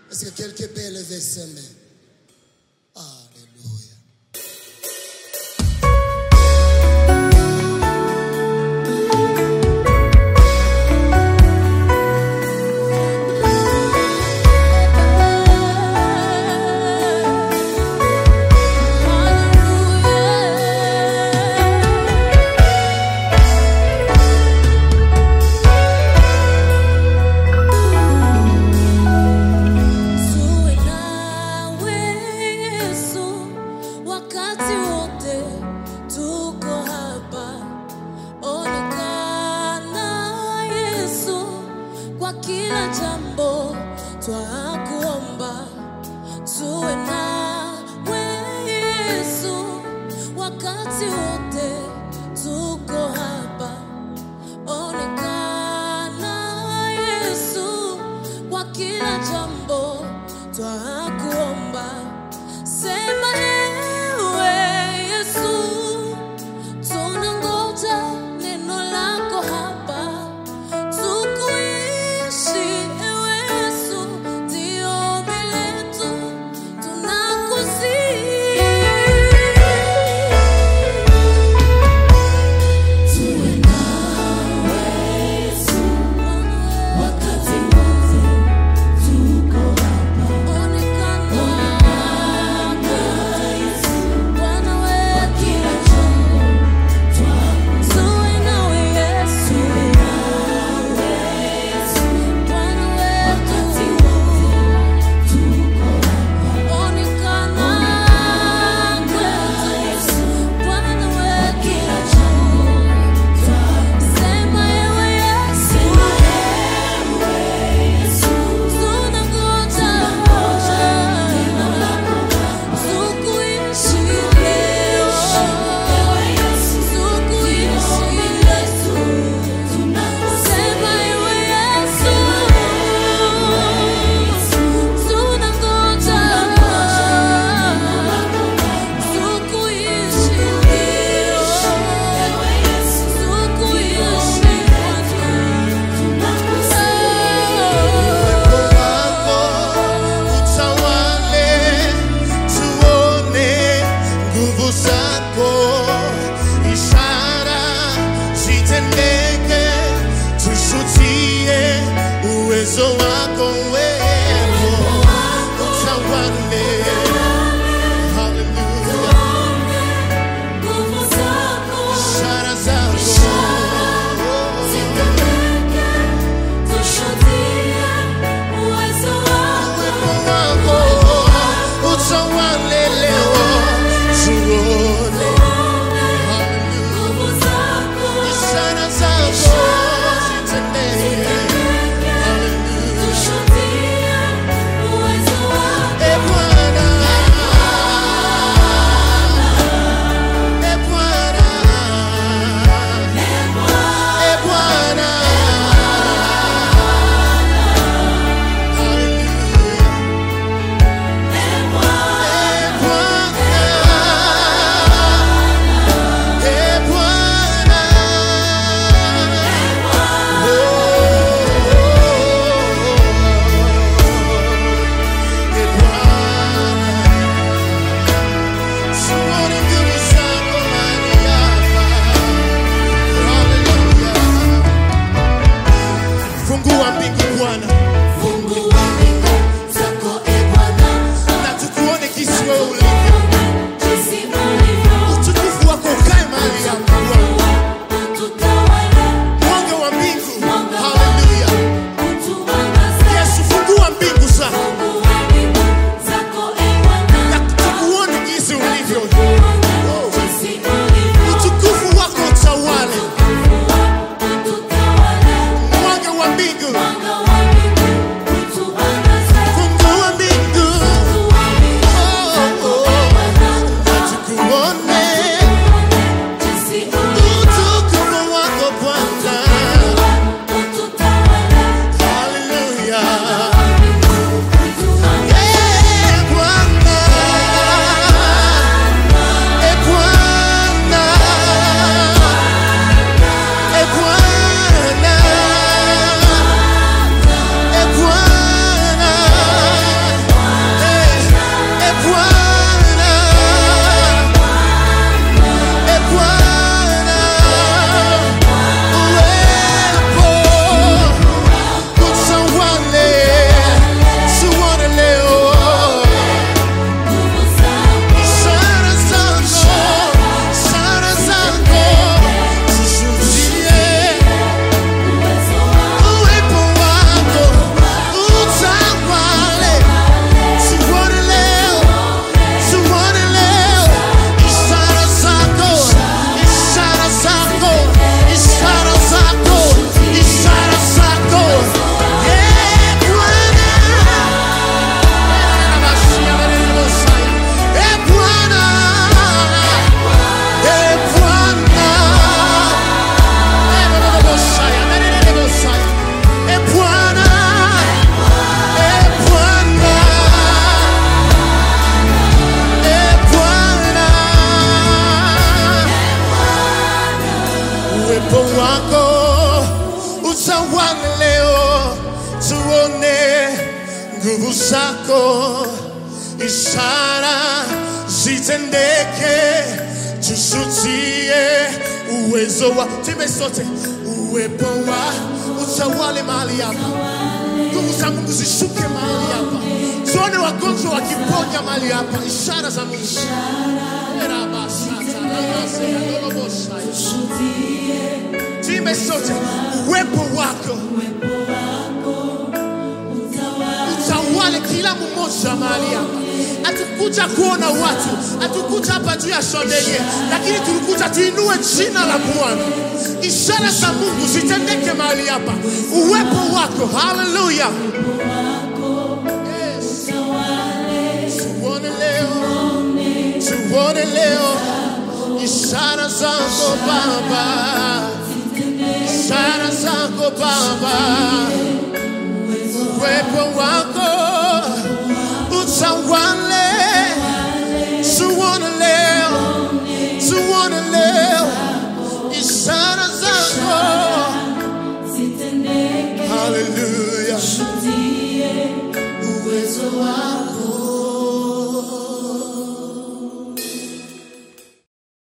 Est-ce que quelqu'un peut lever ses mains? Alléluia. Tuwe nawe Yesu wakati wote tuko hapa. Onekana Yesu kwa kila jambo twakuomba. Tuwe nawe Yesu wakati wote tuko hapa. Onekana Yesu kwa kila jambo twakuomba. Sema ewe Yesu, tunangoja neno lako hapa. Tukuishi ewe Yesu, ndio ombi letu, tunakusihi. utawale leo, tuone nguvu zako, ishara zitendeke, tushutie uwezo wa time sote, uwepo wa utawale mahali hapa, nguvu za Mungu zishuke mahali hapa, tuone wagonjwa wakiponya mahali hapa, ishara za Mungu. Erabasata, rabasea, lolobosaya. Time sote, uwepo wako utawale kila mmoja mahali hapa. Hatukuja kuona watu, hatukuja hapa juu ya shondeye, lakini tulikuja tuinue jina la Bwana. Ishara za Mungu zitendeke mahali hapa, uwepo wako. Haleluya! Yes. Tuone leo, tuone leo ishara zako Baba, ishara zako Baba uwepo wako utawale, tuone leo, tuone leo ishara zako. Haleluya,